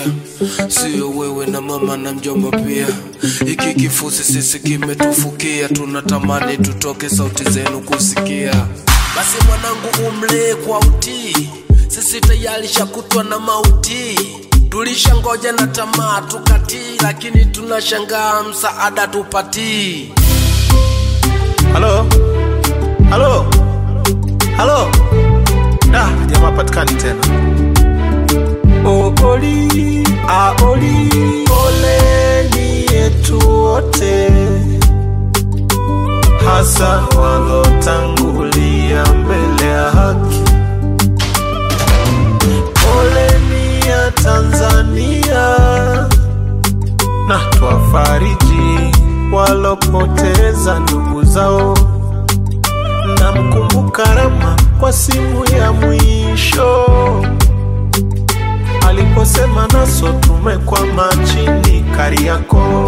kusikia, sio wewe na mama na mjomba pia. Hiki kifusi sisi kimetufukia, tunatamani tutoke sauti zenu kusikia. Basi mwanangu, umlee kwa utii, sisi tayari shakutwa na mauti. Tulishangoja na tamaa tukatii, lakini tunashangaa msaada tupatii. Halo, halo, halo. Da, jamaa patikani tena. Ooli, aoli, poleni yetu wote, hasa walotangulia mbele ya haki. Poleni ya Tanzania na twafariji walopoteza ndugu zao. Namkumbuka Rama kwa simu ya mwisho aliposema naso tumekwama chini Kariakoo,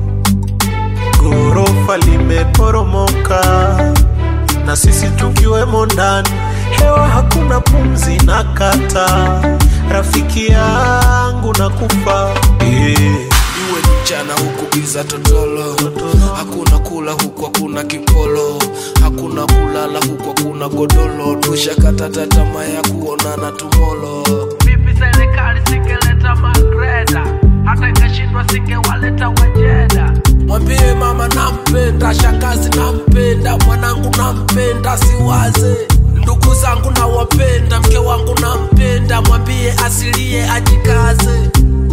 ghorofa limeporomoka na sisi tukiwemo ndani, hewa hakuna pumzi na kata, rafiki yangu na kufa yeah. iwe ni mchana huku giza totolo, hakuna kula huku hakuna kipolo, hakuna kulala huku hakuna godolo, tushakata tamaa ya kuonana tumolo. Vipi serikali singeleta magreda, hata ikashindwa singewaleta wajeda. Mwambie mama nampenda, shangazi nampenda, mwanangu nampenda, siwaze ndugu zangu nawapenda, mke wangu nampenda, mwambie asilie ajikaze.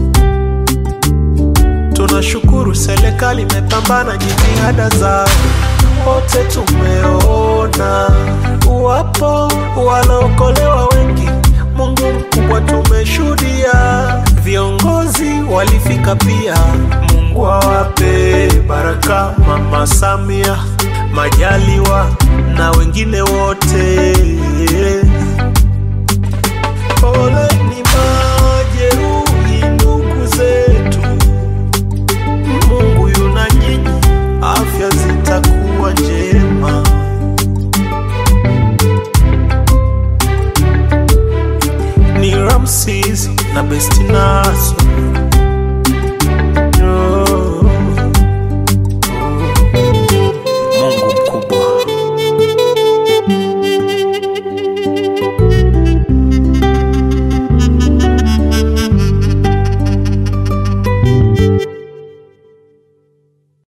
Tunashukuru serikali imepambana jitihada zao, wote tumeona wapo wanaokolewa wengi. Mungu mkubwa tumeshuhudia, viongozi walifika pia. Mungu awape baraka, Mama Samia, Majaliwa na wengine wote. Pole